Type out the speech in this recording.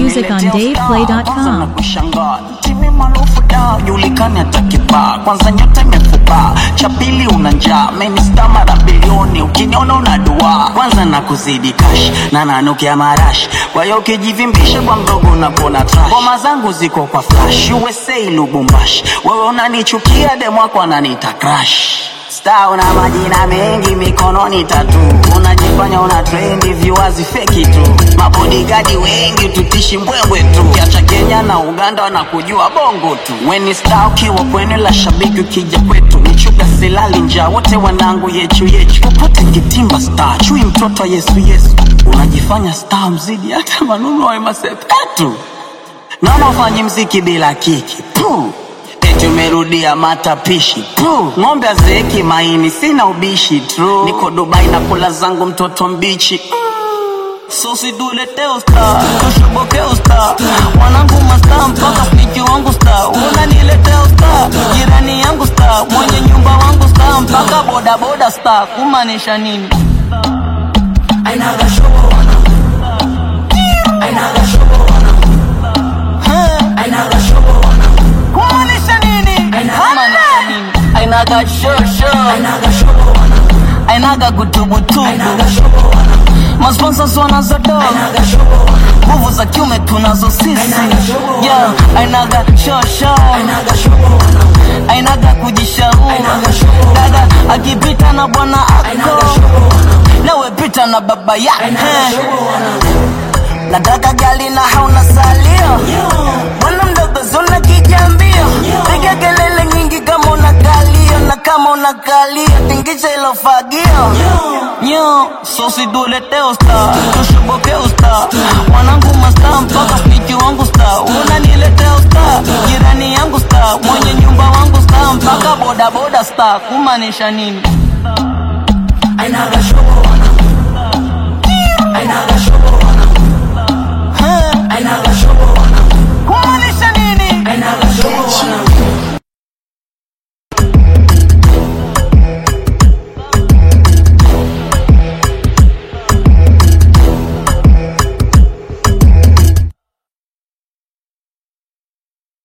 music on DavePlay.com. na kushangaa timu maarufu da julikani hata kibaa kwanza nyota imefubaa cha pili una njaa menista mara bilioni ukiniona una dua kwanza na kuzidi kash na nanukia marash kwa hiyo ukijivimbisha kwa mdogo unapona trash ngoma zangu ziko kwa flash USA Lubumbashi wewe unanichukia demwako ananiita crash Star una majina mengi mikononi tatu, unajifanya una trendi, viewers feki tu, mabodigadi wengi tutishi mbwembwe tu, kiacha Kenya na Uganda wanakujua bongo tu. Weni star ukiwa kwenye la shabiki, ukija kwetu nichuga silali njaa, wote wanangu yechu yechu, popote kitimba star, chui mtoto wa Yesu Yesu, unajifanya star mzidi hata manunu wa masepetu, naona ufanyi mziki bila kiki Puh. Eti umerudia matapishi Puh, ng'ombe azeeki maini, sina ubishi True. Niko Dubai na kula zangu mtoto mbichi sosi dulete usta tushoboke usta mwanangu masta mpaka sniki wangu sta unaniletea usta jirani yangu sta mwenye nyumba wangu sta mpaka bodaboda sta kumaanisha nini Ainaga shobo wanangu. Ainaga shobo wanangu. Huh? Ainaga shobo wanangu. kumaanisha nini Aina- kumaanisha nini ainaga shosho Ainaga shobo wanangu. ainaga gutubutubu Ainaga shobo wanangu. masponsors wanazodoa Ainaga shobo wanangu. nguvu za kiume tunazo sisi Ainaga shobo yeah, ainaga shosho Ainaga shobo wanangu. ainaga kujishauri Ainaga shobo. dada akipita na bwana Ainaga ako shobo wanangu. nawe pita na baba Ainaga yake shobo wanangu. nataka gali na hauna salio bwana mdogo zuna kijambio piga kelele nyingi kama una kalio na kama una kalio tingisha ilo fagio nyo sosi dulete usta tushoboke usta mwanangu masta mpaka sniki wangu sta unaniletea usta jirani yangu sta mwenye nyumba wangu sta mpaka bodaboda sta kumaanisha nini Ainaga shobo wanangu.